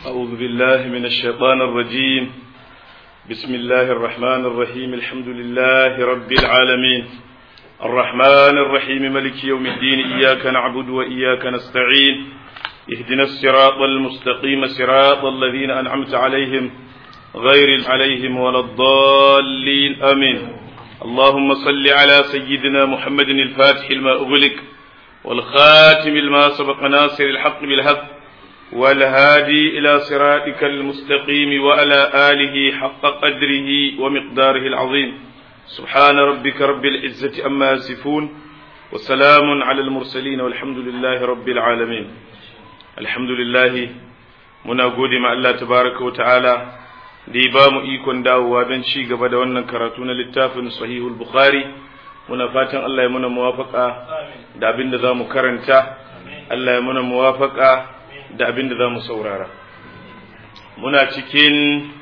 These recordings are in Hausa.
أعوذ بالله من الشيطان الرجيم بسم الله الرحمن الرحيم الحمد لله رب العالمين الرحمن الرحيم ملك يوم الدين إياك نعبد وإياك نستعين اهدنا الصراط المستقيم صراط الذين أنعمت عليهم غير عليهم ولا الضالين آمين اللهم صل على سيدنا محمد الفاتح لما أغلق والخاتم لما سبق ناصر الحق بالحق والهادي إلى صراطك المستقيم وعلى آله حق قدره ومقداره العظيم سبحان ربك رب العزة أما يصفون وسلام على المرسلين والحمد لله رب العالمين الحمد لله muna gode ma Allah tabaraka wa ta'ala da ya ba mu ikon dawowa don ci gaba da wannan karatu na littafin sahihul bukhari muna fatan Allah ya muna muwafaka da abin da za mu karanta Allah ya muna muwafaka da abin da za mu saurara muna cikin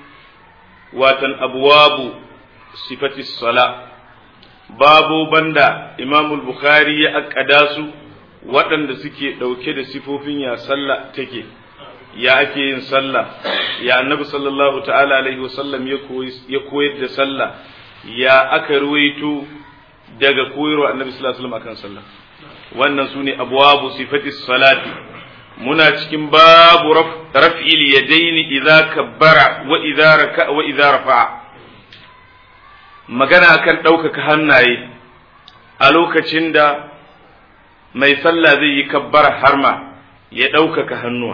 watan abuwabu sifati sala babu banda imamul bukhari ya akkada su waɗanda suke ɗauke da sifofin ya sallah take ya ake yin sallah ya annabi sallallahu ta'ala alaihi wasallam ya koyar da sallah ya aka ruwaito daga koyarwa annabi sallallahu alaihi wasallam akan sallah wannan sune abwabu sifati salati muna cikin babu raf'il yadaini idza kabbara wa idza raka wa idza rafa'a magana akan ɗaukaka hannaye a lokacin da mai sallah zai yi kabbara harma ya ɗaukaka hannuwa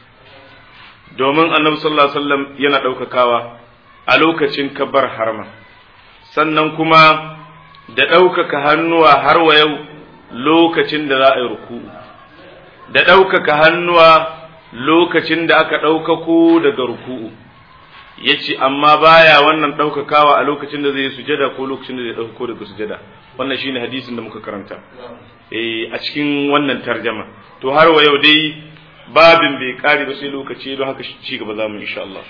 domin annabi sallallahu alaihi wasallam yana ɗaukakawa a lokacin kabbar harma sannan kuma da ɗaukaka hannuwa har wa yau lokacin da za a yi ruku'u da ɗaukaka hannuwa lokacin da aka ɗaukako daga ruku'u ya ce amma baya wannan ɗaukakawa a lokacin da zai sujada ko lokacin da zai ɗaukako daga sujada wannan shine hadisin da muka karanta a cikin wannan tarjama to har wa yau dai babin bai kare ba sai lokaci don haka ci gaba zamu insha Allah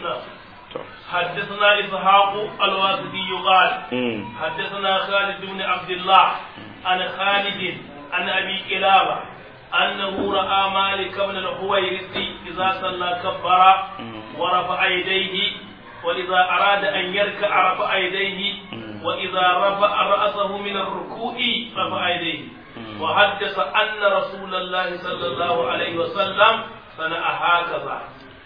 حدثنا إسحاق الواسطي قال حدثنا خالد بن عبد الله عن خالد عن أبي كلابة أنه رأى مالك بن الحويرث إذا صلى كبر ورفع يديه وإذا أراد أن يركع رفع يديه وإذا رفع رأسه من الركوع رفع يديه وحدث أن رسول الله صلى الله عليه وسلم صنع هكذا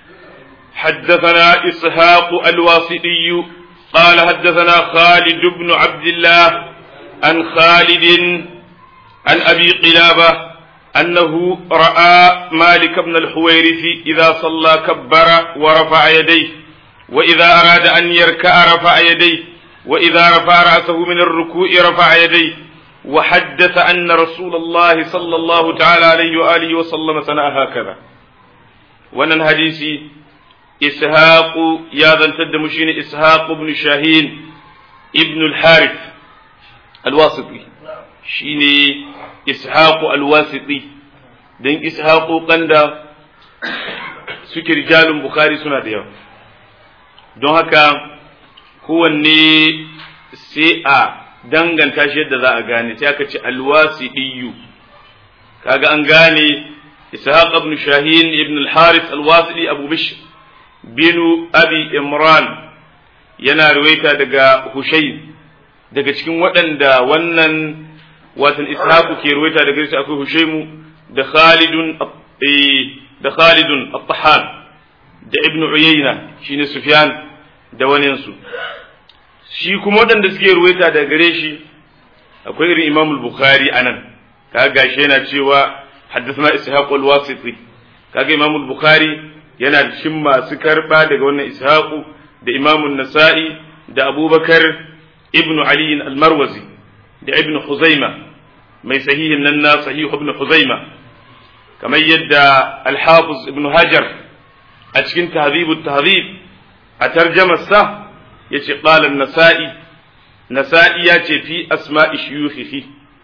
حدثنا إسحاق الواسطي قال حدثنا خالد بن عبد الله عن خالد عن أبي قلابة أنه رأى مالك بن الحويرث إذا صلى كبر ورفع يديه وإذا أراد أن يركع رفع يديه وإذا رفع رأسه من الركوع رفع يديه وحدث أن رسول الله صلى الله تعالى عليه وآله وسلم صنع هكذا wannan hadisi ishaqu ya zantar da mu shine ishaq ibn shahin ibn al-harith al-wasiti shine ishaq al-wasiti dan ishaqu kanda suke rijalun bukhari suna da yawa don haka kowanne sai a danganta shi yadda za a gane sai aka ce alwasidiyu kaga an gane ishaq ibn shahin ibn al-harith al-wasidi abu bishr bin abi imran yana ruwaita daga hushayn daga cikin waɗanda wannan watan ishaq ke ruwaita daga shi akwai hushaymu da khalidun da khalidun at-tahan da ibn uyayna shine sufyan da waninsu shi kuma waɗanda suke ruwaita da gare shi akwai irin Imam al-Bukhari anan kaga gashi yana cewa haddathana Ishaq al-Wasiti kaga Imam al-Bukhari yana cikin masu karba daga wannan Ishaq da Imam an-Nasa'i da Abubakar ibn Ali al-Marwazi da Ibn Huzaima mai sahihin nan na sahih Ibn Huzaima kamar yadda al-Hafiz Ibn Hajar a cikin Tahdhib at-Tahdhib a tarjamar sa yace qala an-nasa'i nasa'i yace fi asma'i shuyukhihi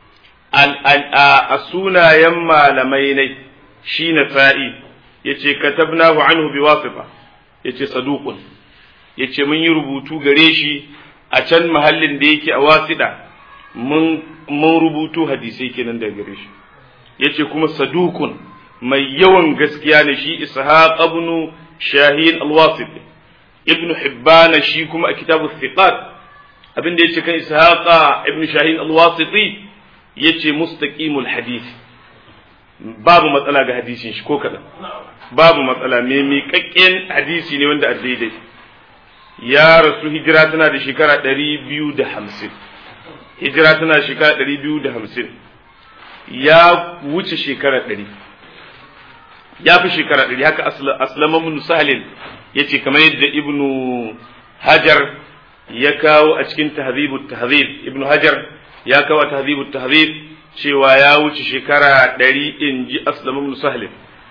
a sunayen malamai ne shi nasa'i yace katabnahu anhu biwasifa yace saduqun yace mun yi rubutu gare shi a can mahallin da yake a wasida mun mun rubutu hadisai kenan daga gare shi yace kuma saduqun mai yawan gaskiya ne shi ishaq ibn shahin al-wasiti ibn hibban shi kuma a kitabu thiqat abin da yace kan ishaqa ibn shahin al-wasiti yace mustaqimul hadith babu matsala ga hadisin shi ko kadan babu matsala me miƙaƙƙen hadisi ne wanda a daidai ya rasu hijira tana da shekara ɗari biyu da hamsin hijira tana da shekara ɗari biyu da hamsin ya wuce shekara ɗari ya fi shekara ɗari haka aslamamun sahalin ya ce kamar yadda ibnu hajar ya kawo a cikin tahzibu tahzib ibnu hajar ya kawo a tahzibu tahzib cewa ya wuce shekara ɗari in ji aslamamun sahalin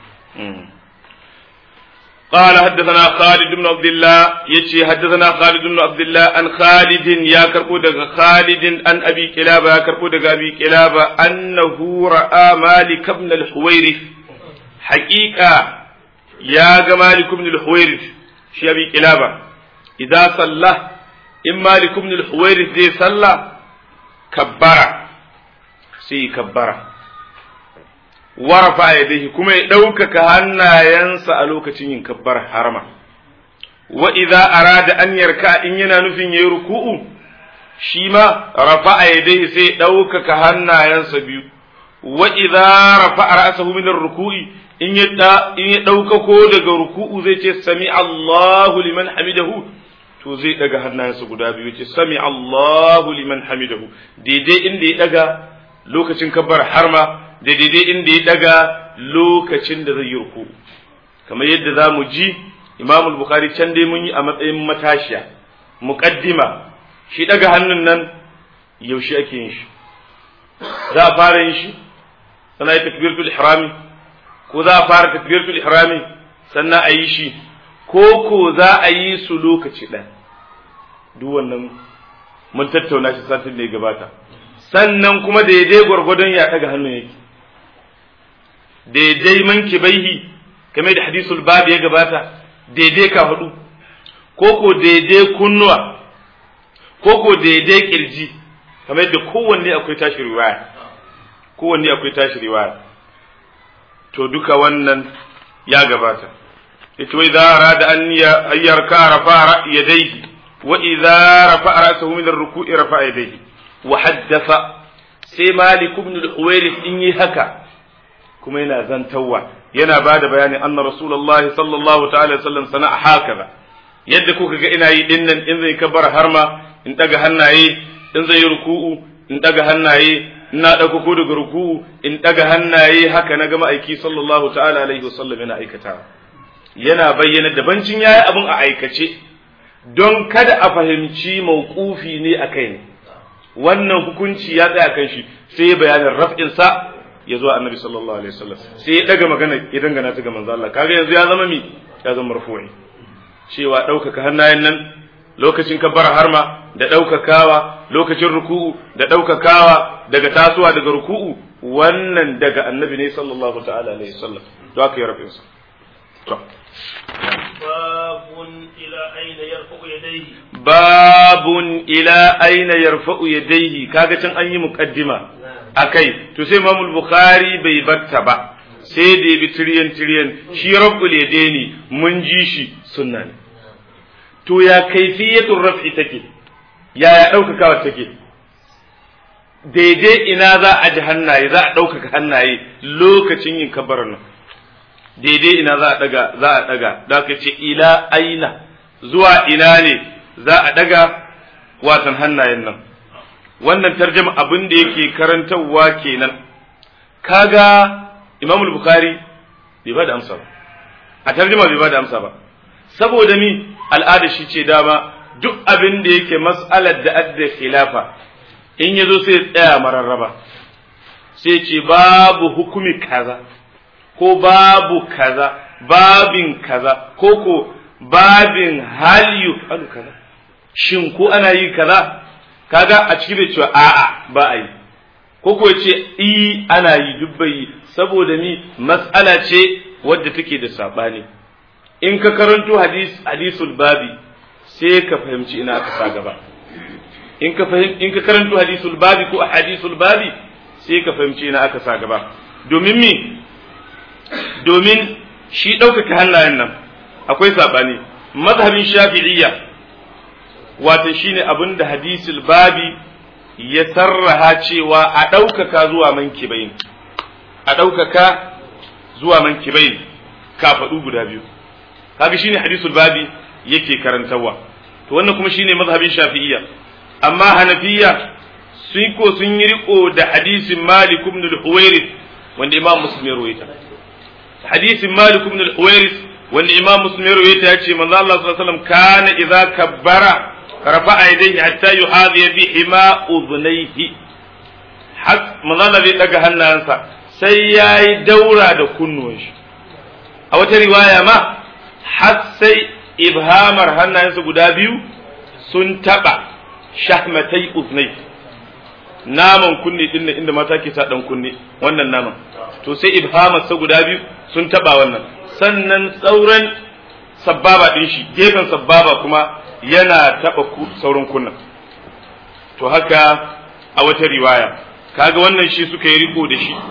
قال حدثنا خالد بن عبد الله يتي حدثنا خالد بن عبد الله عن خالد يا كربو دغ خالد عن ابي كلابه يا كربو دغ ابي كلابه انه راى مالك بن الحويرث حقيقه يا مالك بن الحويرث شي ابي كلابه اذا صلى ان مالك بن الحويرث زي صلى كبر سي كبر warafa yadayhi kuma ya ɗaukaka hannayensa a lokacin yin kabbar harama wa idza arada an yarka in yana nufin yayi ruku'u shi ma rafa yadayhi sai ya ɗaukaka hannayensa biyu wa idza rafa ra'sahu min ruku'i in ya in ya ɗaukako daga ruku'u zai ce sami Allahu liman hamidahu to zai daga hannayensa guda biyu ce sami Allahu liman hamidahu daidai inda ya daga lokacin kabbar harma da daidai inda ya daga lokacin da zai yi ruku kamar yadda za mu ji imam bukhari can dai mun yi a matsayin matashiya muqaddima shi daga hannun nan yaushe ake yin shi za a fara yin shi sannan yi takbiratul ihrami ko za a fara takbiratul ihrami sannan a yi shi ko ko za a yi su lokaci ɗaya duk wannan mun tattauna shi satin da ya gabata sannan kuma daidai gwargwadon ya ɗaga hannun yake daidai manki baihi game da hadisul babu ya gabata daidai ka hudu ko ko daidai kunnuwa ko ko daidai kirji kamar yadda kowanne akwai tashi riwaya kowanne akwai tashi riwaya to duka wannan ya gabata yace wa idza arada an yarka rafa yadayhi wa idza rafa ra'sahu min ar-ruku'i rafa yadayhi wa haddatha sai malik ibn al-huwairith in yi haka kuma yana zantawa yana ba da bayani anna rasulullahi sallallahu ta'ala sallam sana'a hakaza yadda kuka ga ina yi dinnan in zai kabbara harma in daga hannaye in zai ruku'u in daga hannaye ina dauko ko daga ruku'u in daga hannaye haka na gama aiki sallallahu ta'ala alaihi wasallam yana aikata yana bayyana da bancin yayi abun a aikace don kada a fahimci mauqufi ne akai ne wannan hukunci ya tsaya kan shi sai ya bayanin raf'in sa ya zo annabi sallallahu alaihi wasallam sai ya daga magana ya dangana ta ga manzo Allah kaga yanzu ya zama mi ya zama marfu'i cewa ɗaukaka hannayen nan lokacin kabbara harma da ɗaukakawa lokacin ruku'u da ɗaukakawa daga tasowa daga ruku'u wannan daga annabi ne sallallahu ta'ala alaihi wasallam to aka yi rafin sa to babun ila aina yarfa'u yadayhi babun ila aina yarfa'u yadayhi kaga can an yi muqaddima akai to sai Imam Bukhari bai batta ba sai da bi tiryan tiryan shi rabbul yadaini mun ji shi sunna ne to ya kaifiyatul raf'i take ya ya daukakawa take daidai ina za a ji hannaye za a ɗaukaka hannaye lokacin yin kabarar nan daidai ina za a daga za a daga da ka ce ila aina zuwa ina ne za a daga watan hannayen nan wannan tarjama abin da yake karantarwa kenan kaga Imam Bukhari bai ba da amsa ba a tarjama bai ba da amsa ba saboda mi al'ada shi ce dama duk abin da yake mas'alar da adda khilafa in yazo sai tsaya mararraba sai ce babu hukumi kaza ko babu kaza babin kaza ko ko babin hal yufalu kaza shin ko ana yi kaza kaga a cikin bai cewa a'a ba a yi ko ko ce i ana yi duk bai saboda ni mas'ala ce wadda take da sabani in ka karanto hadis hadisul babi sai ka fahimci ina aka sa gaba in ka fahim in ka karanto hadisul babi ko hadisul babi sai ka fahimci ina aka sa gaba domin me domin shi ɗaukaka hannayen nan akwai sabani mazhabin shafi'iyya wato shine abin da hadisul babi ya sarraha cewa a ɗaukaka zuwa mankibain a ɗaukaka zuwa mankibain kafaɗu guda biyu kaga shine hadisul babi yake karantarwa to wannan kuma shine mazhabin shafi'iyya amma hanafiya sun ko sun yi riko da hadisin malik ibn al-huwairis wanda imam muslim ya rawaita hadisin malik ibn al-huwairis wanda imam muslim ya rawaita ya ce manzo Allah sallallahu alaihi wasallam kana idza kabbara rafa'a yadayhi hatta yuhadhi bihima udhnayhi manzo Allah zai daga hannayensa sai yayi daura da kunnuwan shi a wata riwaya ma har sai ibhamar hannayensa guda biyu sun taba shahmatai uznai naman kunne din inda mata ke sa dan kunne wannan naman to sai ibhamar sa guda biyu sun taba wannan sannan sauran sabbaba din shi gefen sabbaba kuma yana taba sauran kunnan to haka a wata riwaya kaga wannan shi suka yi riko da shi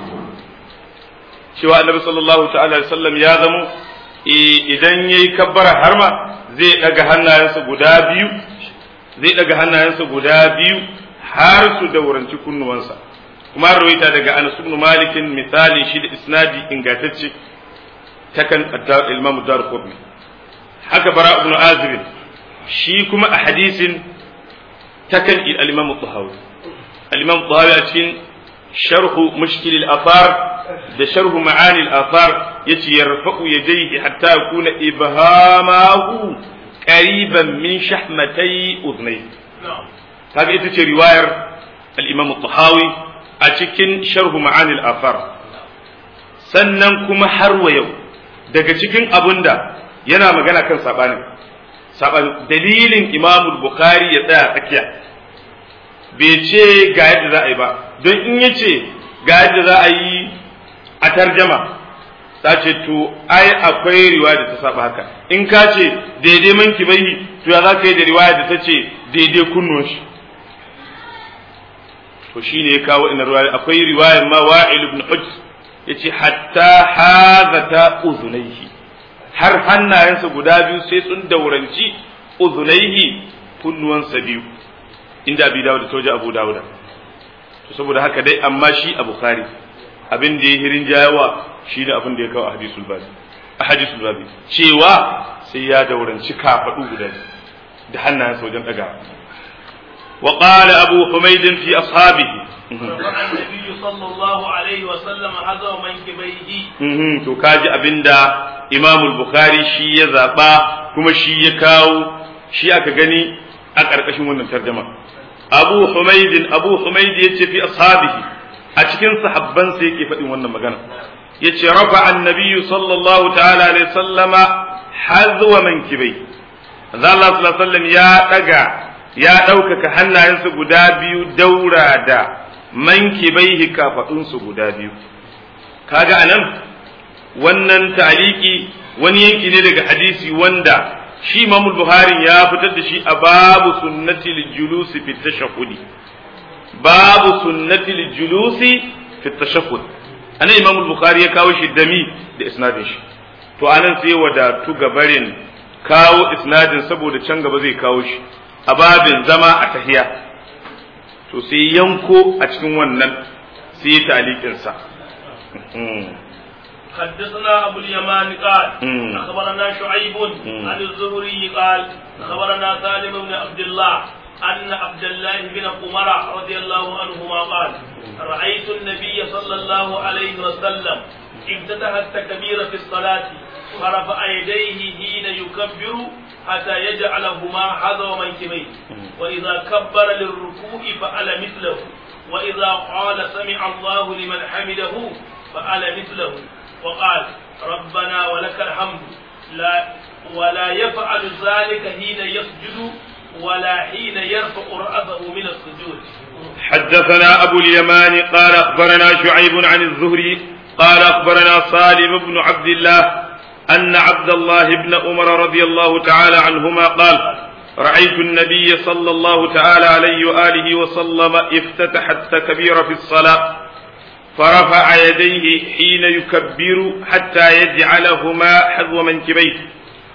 cewa annabi sallallahu ta'ala alaihi wasallam ya zamo idan yayi kabbara harma zai daga hannayensa guda biyu zai daga hannayensa guda biyu har su dauranci kunnuwansa kuma rawaita daga Anas ibn Malik misalin shi da isnadi ingantacce ta kan Imam Darqutni haka Bara ibn Azib shi kuma a hadisin ta kan al-Imam Tahawi al-Imam Tahawi a cikin sharhu mushkil al-athar da sharhu ma'ani al-athar yace yarfa'u yadayhi hatta yakuna ibhamahu qariban min shahmatay udhnayhi kaga ita ce riwayar al-Imam tahawi a cikin sharhu ma'ani al-athar sannan kuma har wa yau daga cikin abunda yana magana kan sabani saban dalilin Imam Bukhari ya tsaya tsakiya bai ce ga yadda za a yi ba don in yace ga yadda za a yi a tarjama ta ce to ai akwai riwaya da ta saba haka in ka ce daidai manki bai to ya za ka yi da riwaya da ta ce daidai kunnuwan shi to shi ne ya kawo ina riwaya akwai riwayar ma wa'il ibn hujj ya ce hatta hazata uzunaihi har hannayensa guda biyu sai sun dauranci uzunaihi kunnuwansa biyu inda abi dawud da toja abu dawud to saboda haka dai amma shi a bukhari abin da ya hirin jayawa shi ne abin da ya kawo a hadisul babi a hadisul babi cewa sai ya dauranci kafaɗu guda da hannayensa wajen ɗaga wa qala abu humayd fi ashabihi النبي صلى الله عليه وسلم حذو منكبيه to kaji abinda Imam Bukhari shi ya zaba kuma shi ya kawo shi aka gani a ƙarƙashin wannan tarjuma Abu Humayd Abu Humayd yace fi ashabihi a cikin sahabban sai yake faɗin wannan magana yace rafa annabi sallallahu ta'ala alaihi sallama hazwa mankibai manzo Allah sallallahu alaihi wasallam ya daga ya ɗaukaka hannayensa guda biyu daura da mankibaihi kafadunsu guda biyu kaga anan wannan taliki wani yanki ne daga hadisi wanda shi Imam Buhari ya fitar da shi a babu sunnati julusi fi tashahhudi babu sunnati julusi fi tashahhud anan Imam Bukhari ya kawo shi dami da isnadin shi to anan sai wadatu gabarin kawo isnadin saboda can gaba zai kawo shi a babin zama a tahiya to sai yanko a cikin wannan sai talikin sa حدثنا أبو اليمان قال أخبرنا شعيب عن الزهري قال أخبرنا سالم بن عبد الله أن عبد الله بن عمر رضي الله عنهما قال رأيت النبي صلى الله عليه وسلم افتتح التكبير في الصلاة فرفع يديه حين يكبر حتى يجعلهما حذو منكبيه وإذا كبر للركوع فعل مثله وإذا قال سمع الله لمن حمده فعل مثله وقال ربنا ولك الحمد لا ولا يفعل ذلك حين يسجد ولا حين يرفع رأسه من السجود حدثنا أبو اليمان قال أخبرنا شعيب عن الزهري قال أخبرنا صالم بن عبد الله أن عبد الله بن عمر رضي الله تعالى عنهما قال رأيت النبي صلى الله تعالى عليه وآله وسلم افتتح التكبير في الصلاة فرفع يديه حين يكبر حتى يجعلهما حذو منكبيه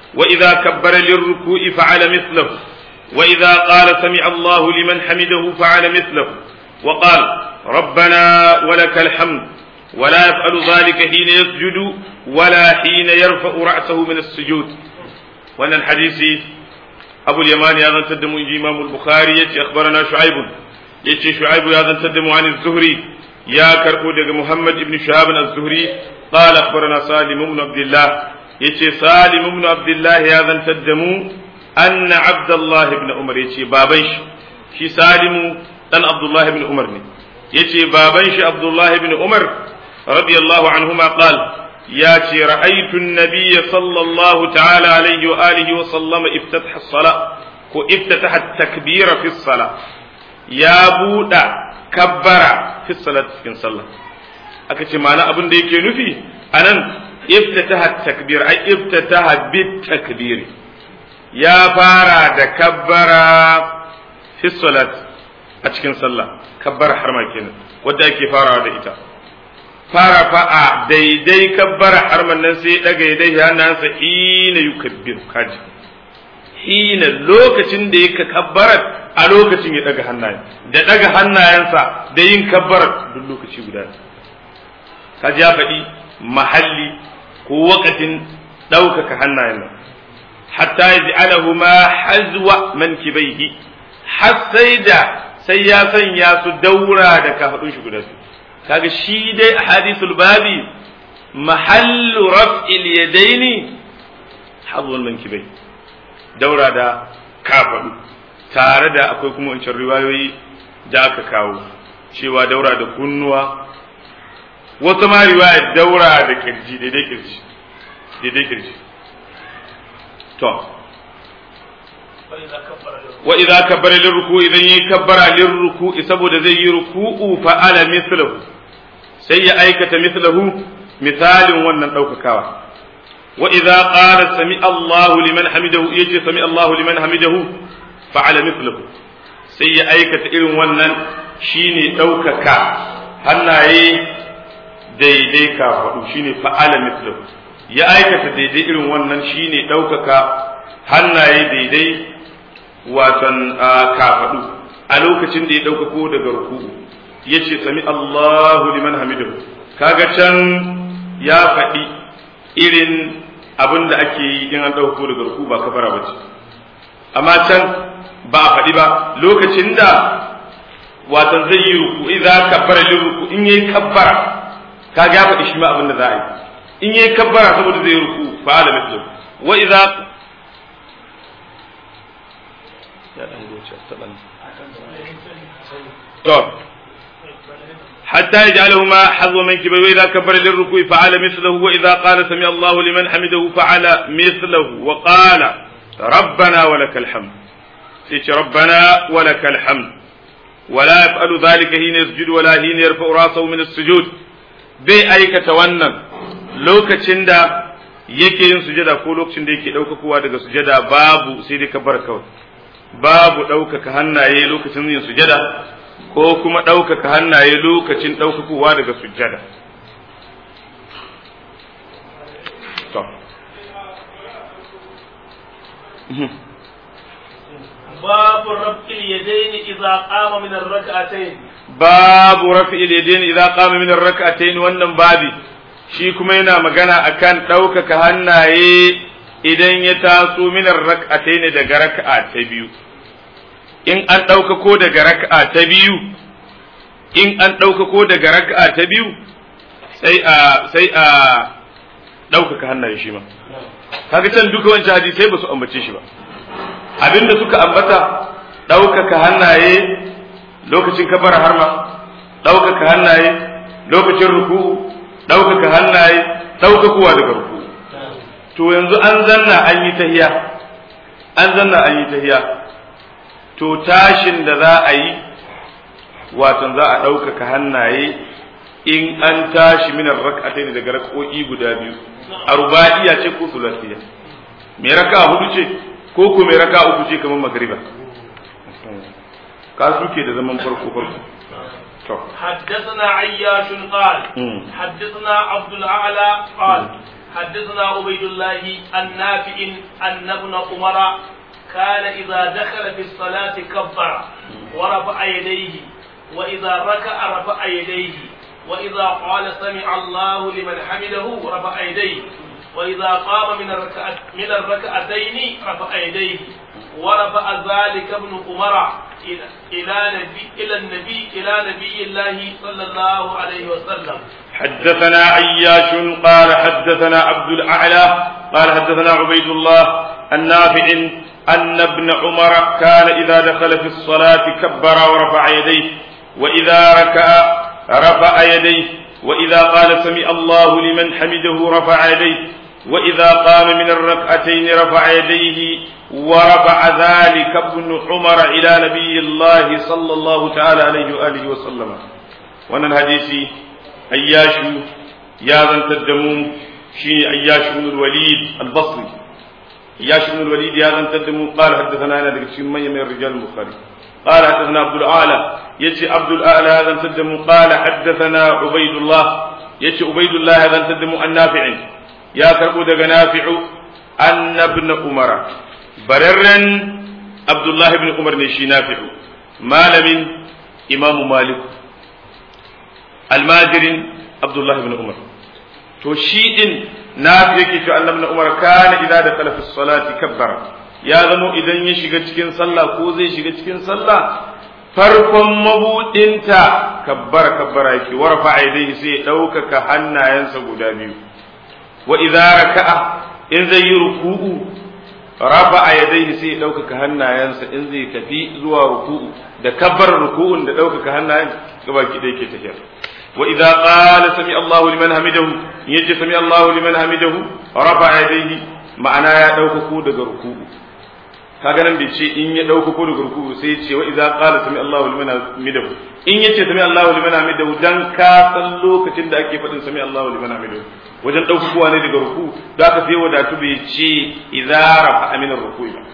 وإذا كبر للركوع فعل مثله وإذا قال سمع الله لمن حمده فعل مثله وقال ربنا ولك الحمد ولا يفعل ذلك حين يسجد ولا حين يرفع رأسه من السجود وأن الحديث أبو اليمان هذا تدم إمام البخاري يتي أخبرنا شعيب يتي شعيب هذا تدم عن الزهري يا كربو محمد بن شهاب الزهري قال أخبرنا سالم بن عبد الله يتي سالم بن عبد الله هذا تدم أن عبد الله بن عمر يتي بابنش شي سالم أن عبد الله بن عمر يتي بابنش عبد الله بن عمر رضي الله عنهما قال ياتي رأيت النبي صلى الله تعالى عليه وآله وسلم افتتح الصلاة وافتتح التكبير في الصلاة يا بودا كبر في الصلاة في الصلاة أكتش معنى أبن ديكي نفي أنا افتتح التكبير أي افتتح بالتكبير يا فارا كبر في الصلاة أتكن صلاة كبر حرما كينا ودا كي فارا دا إتا fara fa'a daidai kabbara harman nan sai daga yadai hannansa hina yukabbiru kaji hina lokacin da yake kabbarar a lokacin ya daga hannayen da daga hannayensa da yin kabbarar duk lokaci guda kaji ya faɗi mahalli ko wakatin ɗaukaka hannayen nan hatta ya ji'alahu ma hazwa mankibaihi har sai da sai ya sanya su daura da kafaɗun shi guda biyu kaga shi dai a hadisul babi mahallu raf'il yadaini hazwal mankibai daura da kafaɗu tare da akwai kuma wancan riwayoyi da aka kawo cewa daura da kunnuwa wata ma riwaya daura da kirji daidai kirji daidai kirji to wa idza kabbara lirruku idan yi kabbara lirruku saboda zai yi ruku'u fa ala mithluhu sai ya aikata mithlahu misalin wannan daukakawa wa idza qala sami Allahu liman hamidahu yace sami Allahu liman hamidahu fa ala mithluhu sai ya aikata irin wannan shine daukaka hannaye daidai ka faɗu shine fa ala mithluhu ya aikata daidai irin wannan shine daukaka hannaye daidai watan kafaɗu a lokacin da ya ɗaukako daga ruku'u ya ce sami Allahu liman hamidahu kaga can ya faɗi irin abin da ake yi in an ɗaukako daga ruku'u ba kafara ba ce amma can ba a faɗi ba lokacin da watan zai yi ruku idza kabbara lil ruku in yayi kabbara kaga ya faɗi shi ma abin da za a yi in yayi kabbara saboda zai yi ruku fa ala mithlu wa idza to حتى يجعلهما حظو منكبه وإذا كبر للركوع فعل مثله وإذا قال سمع الله لمن حمده فعل مثله وقال ربنا ولك الحمد سيش ربنا ولك الحمد ولا يفعل ذلك حين يسجد ولا حين يرفع راسه من السجود bai aikata wannan lokacin da yake yin sujada ko lokacin da yake ɗaukakowa daga sujada babu sai dai kabar kawai babu ɗaukaka hannaye lokacin yin sujada ko kuma ɗaukaka hannaye lokacin ɗaukakowa daga sujada باب رفع اليدين إذا قام من الركعتين باب رفع اليدين إذا قام من الركعتين wannan babi shi kuma yana magana akan ɗaukaka hannaye idan ya taso minar rak'atai daga raka'a ta biyu in an ɗaukako daga raka'a ta biyu in an ɗaukako daga raka'a ta biyu sai a sai a ɗaukaka hannaye shi ma kaga can duka wancan hadisai ba su ambace shi ba abinda suka ambata ɗaukaka hannaye lokacin kabara harma ɗaukaka hannaye lokacin ruku ɗaukaka hannaye ɗaukakowa daga ruku to yanzu an zanna an yi tahiya an zanna an yi tahiya to tashin da za a yi watan za a ɗaukaka hannaye in an tashi minar rak'atai daga rak'o'i guda biyu a ruba'iya ce ko sulasiya me raka hudu ce ko ko me raka uku ce kamar magriba ka suke da zaman farko farko حدثنا عياش قال حدثنا عبد الأعلى قال حدثنا عبيد الله النافع أن ابن عمر كان إذا دخل في الصلاة كبر ورفع يديه وإذا ركع رفع يديه وإذا قال سمع الله لمن حمده رفع يديه وإذا قام من الركعة من الركعتين رفع يديه ورفع ذلك ابن عمر إلى نبي إلى النبي إلى نبي الله صلى الله عليه وسلم حدثنا عياش قال حدثنا عبد الأعلى قال حدثنا عبيد الله النافع أن ابن عمر كان إذا دخل في الصلاة كبر ورفع يديه وإذا ركع رفع يديه وإذا قال سمع الله لمن حمده رفع يديه وإذا قام من الركعتين رفع يديه ورفع ذلك ابن عمر إلى نبي الله صلى الله تعالى عليه وآله وسلم وانا الحديث أياش يا ذن تدمون شيني أياش بن الوليد البصري أياش بن الوليد يا ذن تدمون قال حدثنا أنا ذكر من من الرجال البخاري قال حدثنا عبد الأعلى يتي عبد الأعلى هذا تدمون قال حدثنا عبيد الله يتي عبيد الله هذا تدمون النافع ya karɓo daga nafi'u annabna umara bararren abdullahi ibn umar ne shi nafi'u malamin imamu malik almajirin abdullahi ibn umar to shi din nafi yake cewa annabna umar kana idza dakhala fi salati kabbara ya zamo idan ya shiga cikin sallah ko zai shiga cikin sallah farkon mabudinta kabbara kabbara yake warfa aidai sai ya ɗaukaka hannayensa guda biyu wa idza raka'a in zai yi ruku'u rafa'a yadayhi sai ya ɗaukaka hannayensa in zai tafi zuwa ruku'u da kabbar ruku'un da ɗaukaka hannayen gabaki da yake tafiya wa idza qala sami Allahu liman hamidahu yaji sami Allahu liman hamidahu rafa'a yadayhi ma'ana ya ɗaukako daga ruku'u kaga nan bai ce in ya ɗaukako daga ruku'u sai ya ce wa idza qala sami Allahu liman hamidahu in yace sami Allahu liman hamidahu dan ka san lokacin da ake faɗin sami Allahu liman hamidahu wajen ɗaukakowa ne daga ruku da aka sai wadatu bai ce idza rafa aminar ruku ba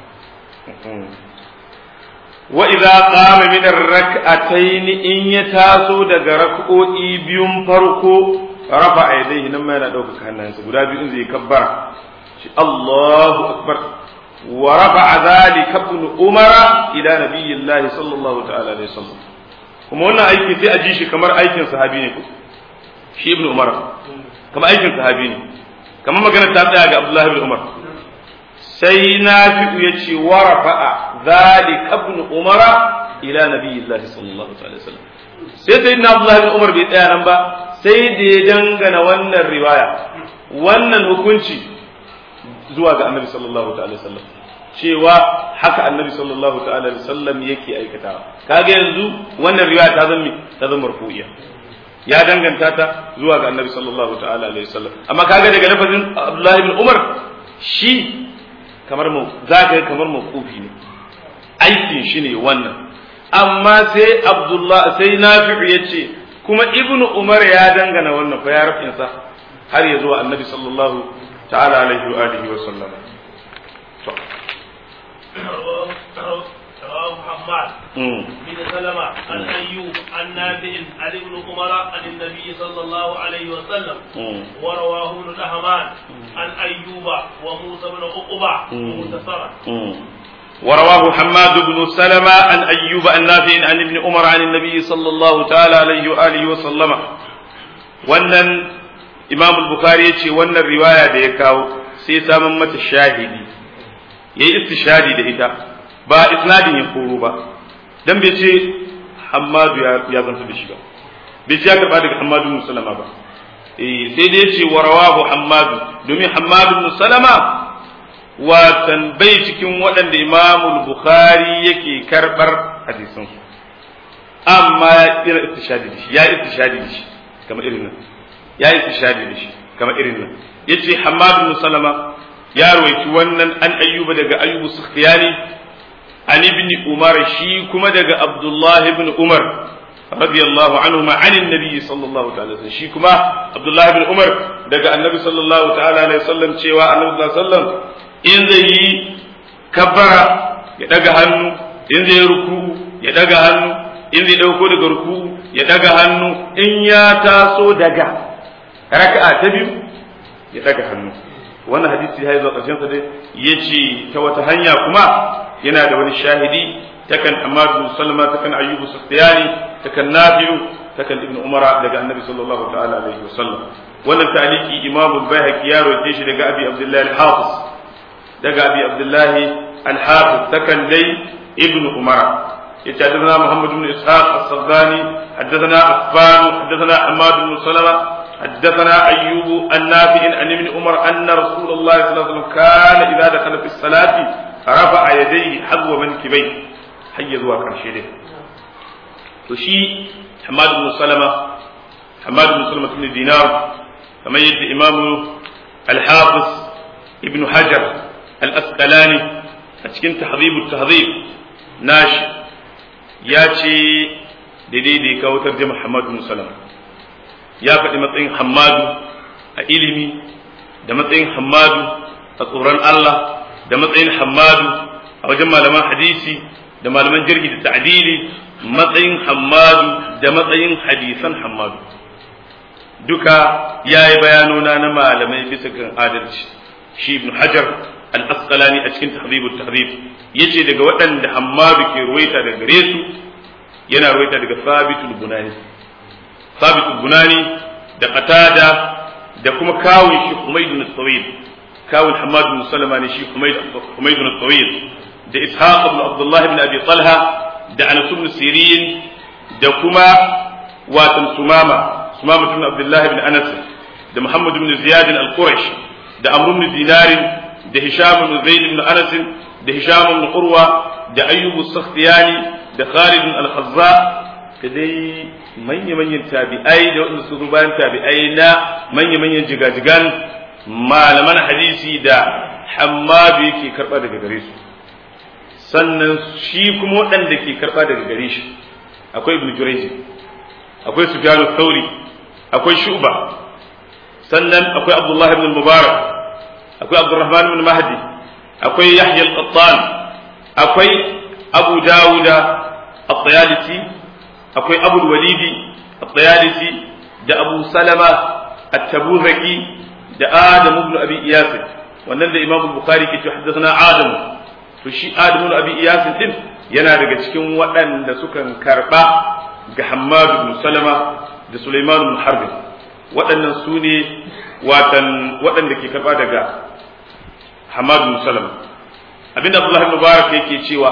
wa idza qama min ar-rak'atayn in ya taso daga rak'o'i biyun farko rafa yadayhi nan ma yana ɗaukaka hannayensa guda biyu in zai kabbara shi Allahu akbar wa rafa dhalika ibn umara ila nabiyillahi sallallahu ta'ala alaihi wasallam kuma wannan aiki sai a ji shi kamar aikin sahabi ne ko shi ibn umar kamar aikin sahabi ne kamar magana ta tsaya ga Abdullahi bin Umar sai Nafi'u ya ce wa rafa'a zalika ibn Umar ila nabiyillahi sallallahu alaihi wasallam sai sai na Abdullahi bin Umar bai tsaya nan ba sai da ya dangana wannan riwaya wannan hukunci zuwa ga Annabi sallallahu alaihi wasallam cewa haka Annabi sallallahu alaihi wasallam yake aikatawa kaga yanzu wannan riwaya ta zama ta zama marfu'iya ya danganta ta zuwa ga annabi sallallahu ta'ala alaihi wasallam amma kaga daga lafazin Abdullahi ibn Umar shi kamar mu zaka kamar mawqufi ne aikin shi ne wannan amma sai Abdullah sai Nafi'u yace kuma ibnu Umar ya dangana wannan fa ya rafin sa har ya zuwa annabi sallallahu ta'ala alaihi wa alihi wa sallam to محمد بن سلمة عن أيوب عن نافع عن ابن عمر عن النبي صلى الله عليه وسلم ورواه ابن الأهمان عن أيوب وموسى بن عقبة مختصرا ورواه حماد بن سلمة عن أيوب عن نافع عن ابن عمر عن النبي صلى الله تعالى عليه وآله وسلم wannan imam al-bukhari yace wannan riwaya da ya kawo sai samun mata shahidi yayi istishadi da ita ba isnadin ya koro ba dan bai ce Hammadu ya zanta da shi ba bai ce ya karba daga Hammadu bin Salama ba eh sai dai ce wa rawahu Hammadu domin Hammadu bin Salama watan bai cikin waɗanda Imam Bukhari yake karbar hadisan su amma ya istishadi da shi ya istishadi da shi kamar irin nan ya istishadi da shi kamar irin nan yace Hammadu bin Salama ya rawaiti wannan an ayyuba daga ayyubu sukhtiyani an ibn umar shi kuma daga abdullahi ibn umar radiyallahu anhu ma an annabi sallallahu ta'ala alaihi shi kuma abdullahi ibn umar daga annabi sallallahu ta'ala alaihi wasallam cewa annabi sallallahu alaihi wasallam in zai yi kabbara ya daga hannu in zai yi ruku ya daga hannu in zai dauko daga ruku ya daga hannu in ya taso daga raka'a ta biyu ya daga hannu wannan hadisi ya zuwa ƙarshen sa dai yace ta wata hanya kuma yana da wani shahidi takan Ahmad bin Salma takan Ayyub Sufyani takan Nafi'u takan Ibn Umar daga Annabi sallallahu ta'ala alaihi wasallam wannan taliki Imam Bayhaqi ya rawaite shi daga Abi Abdullah al-Hafiz daga Abi Abdullah al-Hafiz takan dai Ibn Umar يتحدثنا محمد بن إسحاق الصغاني حدثنا عفان حدثنا حماد بن سلمة حدثنا أيوب النافع عن ابن عمر أن رسول الله صلى الله عليه وسلم كان إذا دخل في الصلاة رفع يديه حذو منكبيه حي ذو كرشيده وشي حماد بن سلمة حماد بن سلمة بن دينار كما يد إمام الحافظ ابن حجر الأسقلاني أتكن تحذيب التهذيب ناشئ ya ce daidai da ya kawo tarjama Hamadu bin Salama ya faɗi matsayin Hamadu a ilimi da matsayin Hamadu a tsoron Allah da matsayin Hamadu a wajen malaman hadisi da malaman jirgi da ta'dili matsayin Hamadu da matsayin hadisan Hamadu duka ya yi bayanona na malamai bisa kan adalci shi ibn Hajar al-Asqalani a cikin tahdhibut tahdhib yace daga waɗanda Hammadu ke ruwaita daga gare su yana ruwaita daga Sabitul Bunani Sabitul Bunani da Qatada da kuma kawun shi Humayd bin Tawil kawun Hammad bin Salama ne shi Humayd Humayd bin Tawil da Ishaq ibn Abdullah ibn Abi Talha da Anas ibn Sirin da kuma watan Sumama Sumama ibn Abdullah ibn Anas da Muhammad ibn Ziyad al-Qurash da Amr ibn Dinar da Hisham ibn Zaid ibn Anas da Hisham ibn Urwa da Ayyub as-Sakhtiyani da Khalid al-Khazza da dai manya-manyan tabi'ai da waɗanda su bayan tabi'ai na manya-manyan jigajigan malaman hadisi da Hammadu yake karɓa daga gare su sannan shi kuma waɗanda ke karɓa daga gare shi akwai Ibn Jurayj akwai Sufyan Thawri akwai Shu'ba sannan akwai Abdullah ibn Mubarak akwai Abdurrahman ibn Mahdi akwai Yahya al-Qattan akwai Abu Dawuda at-Tayalisi akwai Abu Walidi at-Tayalisi da Abu Salama at-Tabuzaki da Adam ibn Abi Iyas wannan da Imam Bukhari ke cewa haddathana Adam to shi Adam ibn Abi Iyas din yana daga cikin waɗanda sukan karba ga Hammad ibn Salama da Sulaiman ibn Harb waɗannan su ne watan waɗanda ke karba daga Hammad ibn Salama abinda Abdullah ibn Mubarak yake cewa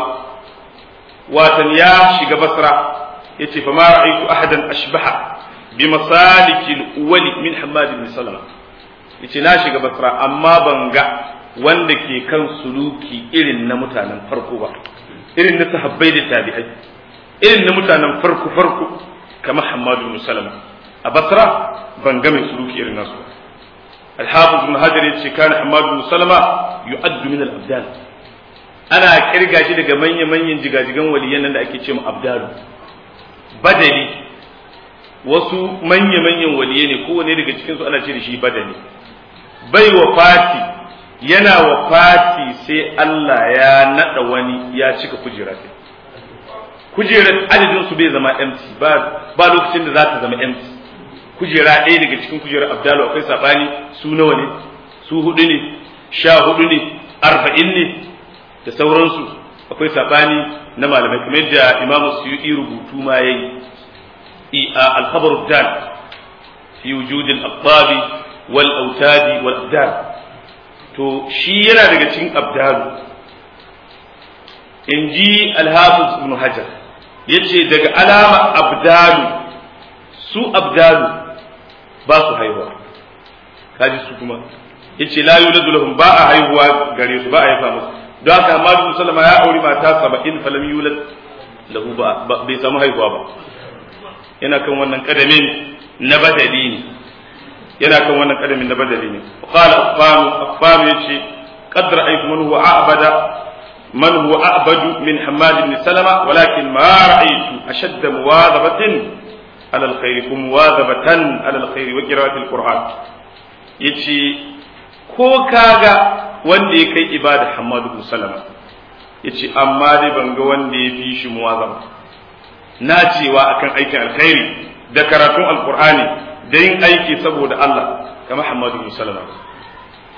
watan ya shiga Basra yace fa ma ra'aytu ahadan ashbaha bi masalikil awwali min Hammad ibn Salama yace na shiga Basra amma ban ga wanda ke kan suluki irin na mutanen farko ba irin na sahabbai da tabi'ai irin na mutanen farko farko kamar Hammad ibn Salama a Basra ban ga mai suluki irin nasu ba الحافظ بن حجر yace kana Hammad ibn Salama yu'addu min al-abdal ana kirga shi daga manyan manyan jigajigan waliyan nan da ake ce mu abdalu badali wasu manya manyan waliyai ne kowane daga cikin su ana ce da shi badali bai wa fati yana wa fati sai Allah ya nada wani ya cika kujera kujerar adadin su bai zama empty ba ba lokacin da za ta zama empty kujera ɗaya daga cikin kujerar abdalu akwai sabani su nawa ne su hudu ne sha hudu ne arba'in ne da sauransu akwai sabani na malamai kamar yadda imamu suyuti rubutu ma yayi al-khabar dal fi wujud al-aqtabi wal autadi wal abdal to shi yana daga cikin abdalu in ji al-hafiz ibn hajar yace daga alama abdalu su abdalu ba su haihuwa kaji su kuma yace la yuladu lahum ba a haihuwa gare su ba a haifa musu don haka amma bin sallama ya auri mata saba'in falam yulad lahu ba bai samu haihuwa ba yana kan wannan kadamin na badali ne yana kan wannan kadamin na badali ne qala affan affan yace qad ra'aytu man huwa a'bada man huwa a'badu min hammad ibn salama walakin ma ra'aytu ashadda muwadhabatin ala alkhair kum muwadhabatan ala alkhair wa qira'ati alquran yace ko kaga wanda ya kai ibada Hamadu bin Salama ya ce amma dai ban ga wanda ya fi shi muwazama na cewa akan aikin alkhairi da karatun alkur'ani da yin aiki saboda Allah kamar Hamadu bin Salama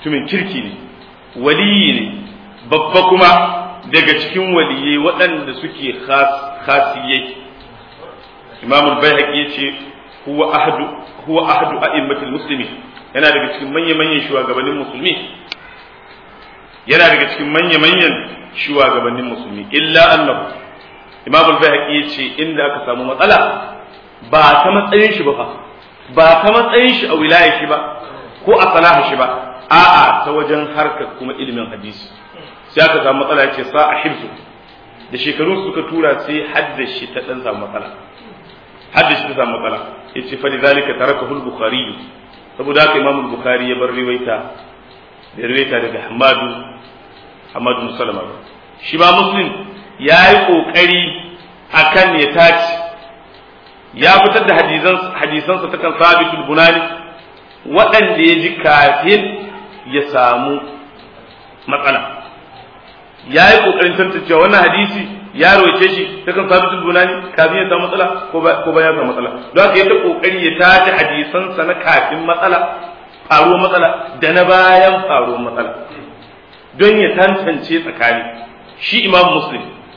mutumin kirki ne waliyi ne babba kuma daga cikin waliyai waɗanda suke khasiyai imam al-bayhaqi yace huwa ahadu huwa ahadu a'immatil muslimin yana daga cikin manyan manyan shugabannin musulmi yana daga cikin manyan manyan shugabannin musulmi illa annahu imam al-bayhaqi yace inda aka samu matsala ba ta matsayin shi ba fa ba ta matsayin shi a wilaya shi ba ko a salaha shi ba a'a ta wajen harkar kuma ilimin hadisi sai aka samu matsala yace sa a hibsu da shekaru suka tura sai haddashi ta dan samu matsala haddashi ta samu matsala yace fa lidhalika tarakahu al-bukhari saboda haka imam al-bukhari ya bar riwaita da riwaita daga hamadu hamadu salama shi ba muslim ya yi kokari akan ya tace ya fitar da hadisansa ta kan sabitul bunani waɗanda ya ji kafin ya samu matsala ya yi ƙoƙarin tantancewa wannan hadisi ya roce shi ta kan sabitul bunani kafin ya samu matsala ko ba ya samu matsala don haka ya ta ƙoƙari ya tace hadisansa na kafin matsala faruwar matsala da na bayan faruwar matsala don ya tantance tsakani shi imam muslim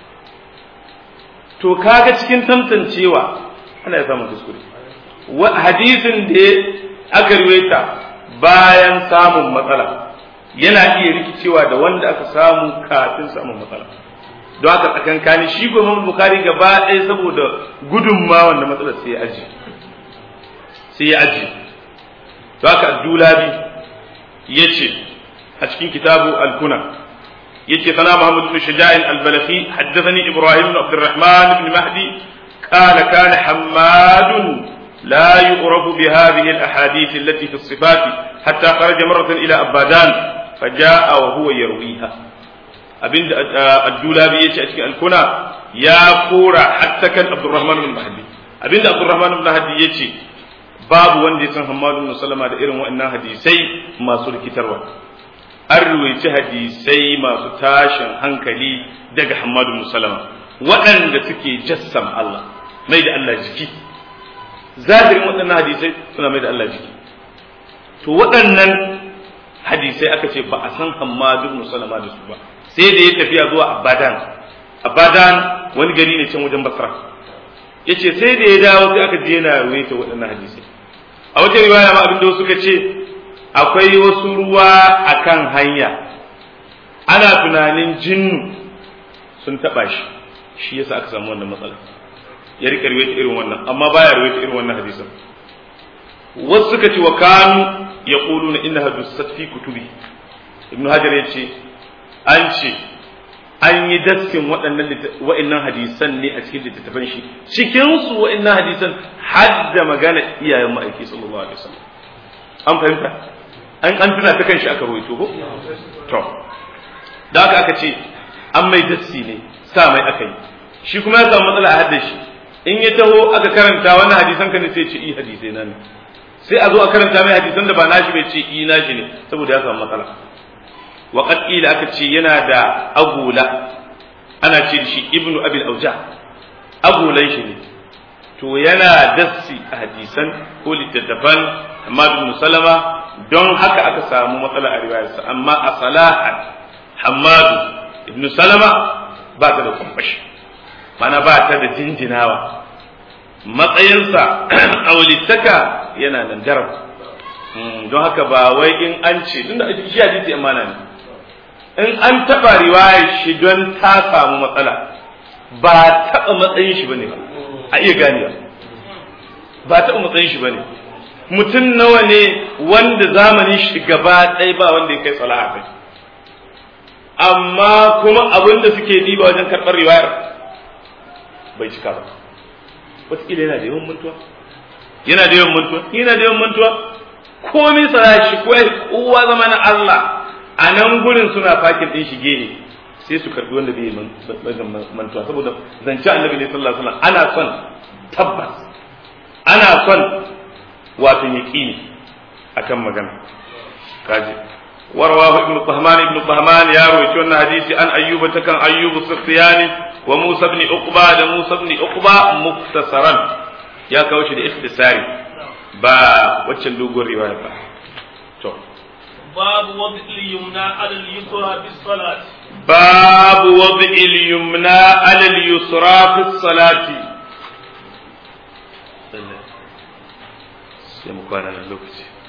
to kaga cikin tantancewa ana ya samun kuskure hadisin da aka riwaita bayan samun matsala yana iya rikicewa da wanda aka samu kafin samun matsala don haka tsakankani shi ko Imam Bukhari gaba ɗaya saboda gudunma wanda matsalar sai ya aji sai ya aji don haka Dulabi yace a cikin kitabu al-Kuna yace sana Muhammad bin Shaja'in al-Balakhi haddathani Ibrahim bin Abdurrahman bin Mahdi قال كان حماد لا يعرف بهذه الأحاديث التي في الصفات حتى خرج مرة إلى أبادان فجاء وهو يرويها أبن الدولابي يتي الكنا يا كورا حتى كان عبد الرحمن بن مهدي أبن عبد الرحمن بن مهدي يتي babu wanda ya san Hammadu bin Salama da irin waɗannan hadisai masu rikitarwa an ruwaici hadisai masu tashin hankali daga Hammadu bin Salama waɗanda suke jassam Allah mai da Allah jiki zahirin waɗannan hadisai suna mai da Allah jiki to waɗannan hadisai aka ce ba a san Hammadu bin Salama da su ba sai da ya tafiya zuwa Abadan Abadan wani gari ne can wajen Basra yace sai da ya dawo sai aka je yana ruwaita waɗannan hadisai a wata riwaya ma abin da suka ce akwai wasu ruwa akan hanya ana tunanin jinnu sun taɓa shi shi yasa aka samu wannan matsala ya rika riwayata irin wannan amma baya riwayata irin wannan hadisan wasu suka ce wa kanu yaquluna innaha dussat fi kutubi ibnu hajar ya ce an ce an yi dassin waɗannan wa'annan hadisan ne a cikin littattafan shi cikin su wa'annan hadisan har da magana iyayen ma'aiki sallallahu alaihi wasallam an fahimta an an tuna ta kan shi aka rawaito ko to da haka aka ce an mai dassi ne sa mai aka yi shi kuma ya samu matsala a haddar shi in ya taho aka karanta wannan hadisan ka ne sai ce i hadisai na ne sai a zo a karanta mai hadisan da ba nashi bai ce i nashi ne saboda ya samu matsala wa qad qila aka ce yana da agula ana ce shi ibnu abil auja agulan shi ne to yana dassi a hadisan ko littattafan Hamad ibn Salama don haka aka samu matsala a riwayarsa amma a salahan Hamad ibn Salama ba ta da kwamfashi mana ba ta da jinjinawa matsayinsa a walittaka yana nan daram don haka ba wai in an ce tunda shi hadisi amana ne in an taɓa riwayar shi don ta samu matsala ba taɓa matsayin shi bane ba a iya ganewa ba taɓa matsayin shi bane mutum nawa ne wanda zamanin shi gaba ɗaya ba wanda ya kai salaha kai amma kuma abin da suke diba wajen karɓar riwayar bai cika ba wataƙila yana da yawan mantuwa yana da yawan mantuwa yana da yawan mantuwa komai tsara shi ko kowa zama na Allah a nan gurin suna fakin ɗin shige ne sai su karɓi wanda bai mantuwa saboda zance annabi ne sallallahu alaihi wasallam ana son tabbas ana son wato yaqini akan magana kaji ورواه ابن طهمان ابن طهمان يا رويت أن حديث عن أيوب تكن أيوب السختياني وموسى بن عقبة موسى بن عقبة مختصرا يا كوش الاختصاري با وچن دوغور رواية با تو باب وضع اليمنى على اليسرى في الصلاة باب وضع اليمنى على اليسرى في الصلاة sai mu kwana nan lokaci